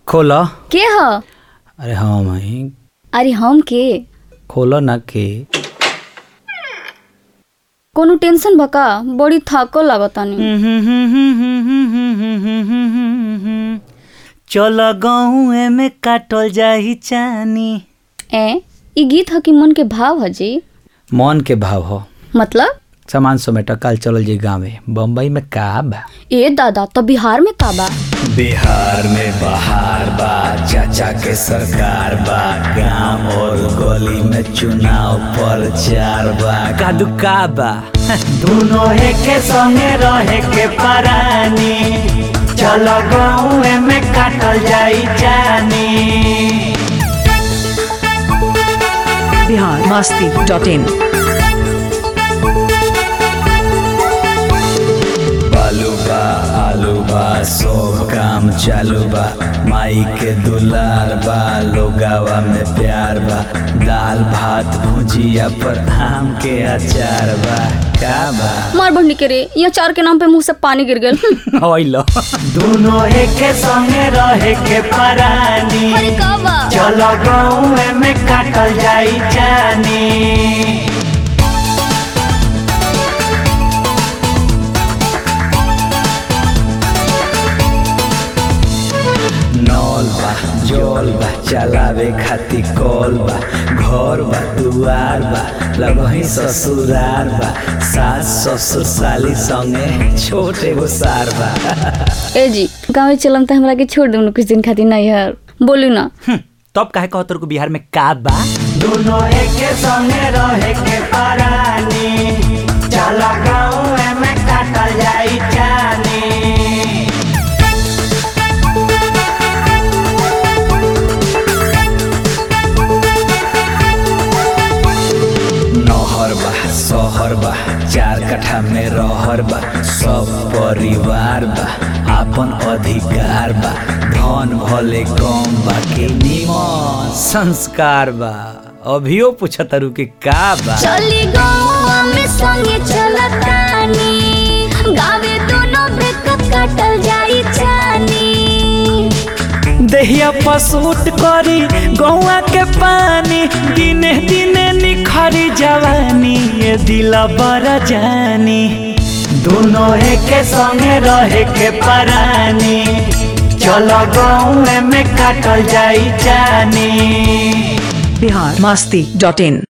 खोल के ह अरे हाँ माई अरे हम के खोल ना के कोनो टेंशन बका बड़ी थाको लागतानी चल गहुए में काटल जाही चानी ए ई गीत ह कि मन के भाव ह जी मन के भाव हो मतलब सामान समेट काल चलल जी गाँवे बम्बई में का बा ए दादा तो बिहार में का बा बिहार में बहार बा चाचा के सरकार बा गांव और गली में चुनाव प्रचार बा कादू का बा दोनों के संगे रहे के परानी चलो गाँव में काटल जाई जानी बिहार मस्ती डॉट इन बालू बा आलू बा सब काम चालू बा माई के दुलार बा लोगावा में प्यार बा दाल भात भुजिया पर आम के अचार बा का बा मार बढ़नी के रे ये चार के नाम पे मुंह से पानी गिर गल ओइलो दोनों के संगे रहे के परानी अरे का बा चलो गाँव में काटल जाई जानी नौल बा जौल बा चलावे खातिर कौल बा घर बा दुआर बा लगही ससुरार बा सास ससुर साली संगे छोटे गो सार बा ए जी गाँव चलम तो हमरा के छोड़ दे कुछ दिन खातिर नहीं यार बोलू ना तब काहे कहत को बिहार में का बा दोनों के संगे रहे के परानी चला गाँव में काटल जाई जानी नहर बा शहर बा चार कट्ठा में रहर बा सब परिवार बा आपन अधिकार बा धन भले कम बा के निमन संस्कार बा अभियो पूछतरू के का बा चली गाँव में संगे चलतानी गावे दोनों बेकत काटल जाई जानी दहिया पसूट करी गौआ के पानी दिने दिने निखरी जवानी ये दिला बड़ा जानी दोनों के संगे रहे के परानी चलो गाँव में काटल जाई जानी बिहार मस्ती डॉट इन